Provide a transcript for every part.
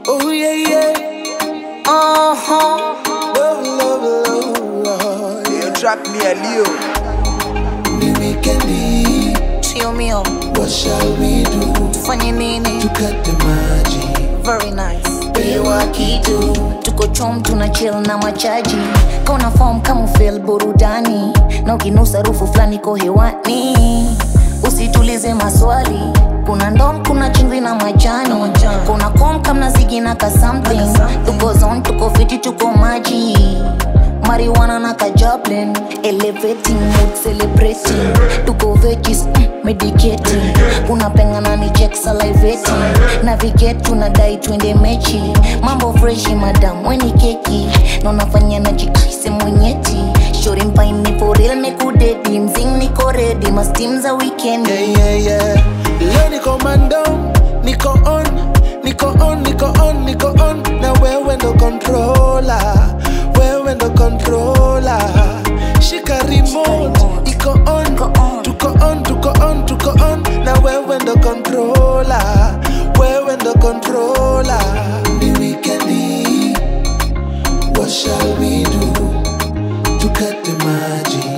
Oh yeah, yeah. Uh-huh. Love, love, love, love. You track me a Leo. Ni wikendi, Trio mio, what shall we do? fanye nini? Tukate maji, Very nice. pewa kitu. tuko chom tuna chill na machaji kauna form kama feel burudani na ukinusa harufu fulani ko hewani usitulize maswali kuna ndom kuna chingri na majani kuna kom kamna zigi na ka something tuko zone tuko fiti tuko maji marijuana na kajablin elevating mood celebrating tuko veggies mm, medicating unapengana ni check salivating navigate tunadai twende mechi mambo freshi madam weni keki na unafanya na jikaise mwenyeti shori mpaini foril mekudedi mzing niko redi mastim za weekendi Yeah, yeah, yeah. Leo niko mando, niko on, niko on, niko on, niko on. Na wewe ndo controller, wewe ndo controller. Shika remote, iko on, Iko on. tuko on, tuko on, tuko on. Na wewe ndo controller, wewe ndo controller. Ni weekendi, what shall we do? Tukate maji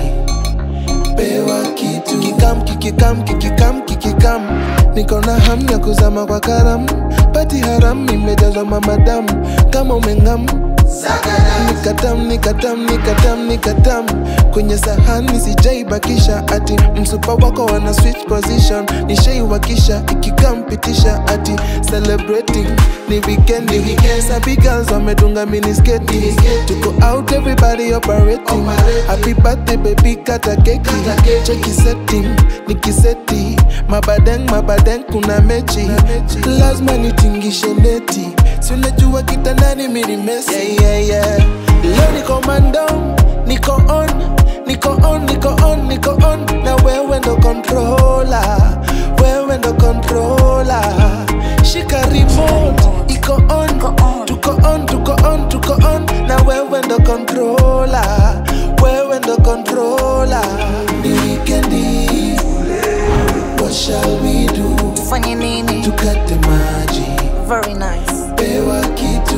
pewa kitu kikam kikikam kikikam kikikam niko na hamu ya kuzama kwa karam pati haram imejazwa mamadamu kama umengam nikatam nikatam nikatam nikatam kwenye sahani sijaibakisha ati msupa wako wana switch position nishaiwakisha ikikampitisha ati celebrating ni weekendi sabi girls wamedunga minisketi tuko out everybody operating happy birthday baby kata keki cheki setting nikiseti mabadeng mabadeng kuna mechi lazima nitingishe neti si unajua kitandani mini mesi yeah, yeah, yeah. leo niko mando niko on niko on niko on niko on na wewe ndo controller wewe ndo controller shika remote iko on on. tuko on tuko on tuko on na wewe ndo controller wewe ndo controller ni weekendi what shall we do tufanye nini tukate maji very nice pewa kitu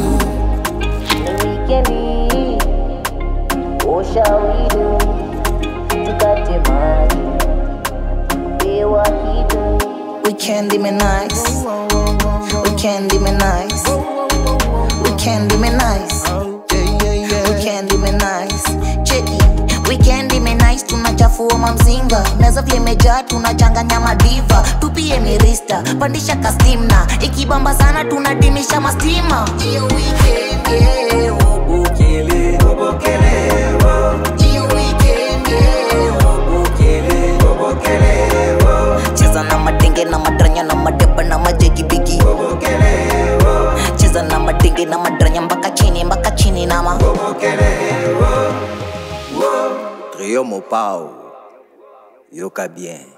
Weekendi, what shall we do? Tukate maji, pewa kitu. Weekend ime nice, weekend ime nice, weekend ime nice, yeah, yeah, yeah. weekend ime nice. Cheki, weekend ime nice, tunachafua mamzinga, meza vile imejaa, tunachanganya madiva, tupie mirista, pandisha kastimna, ikibamba sana tunadimisha mastima. Iyo weekend, yeah, ubukele, Iyo weekend, yeah, ubukele, cheza na madenge na madranya na madeba na majegi bigi cheza na madenge na madranya mpaka chini mpaka chini nama Trio Mopao. Yoka bien.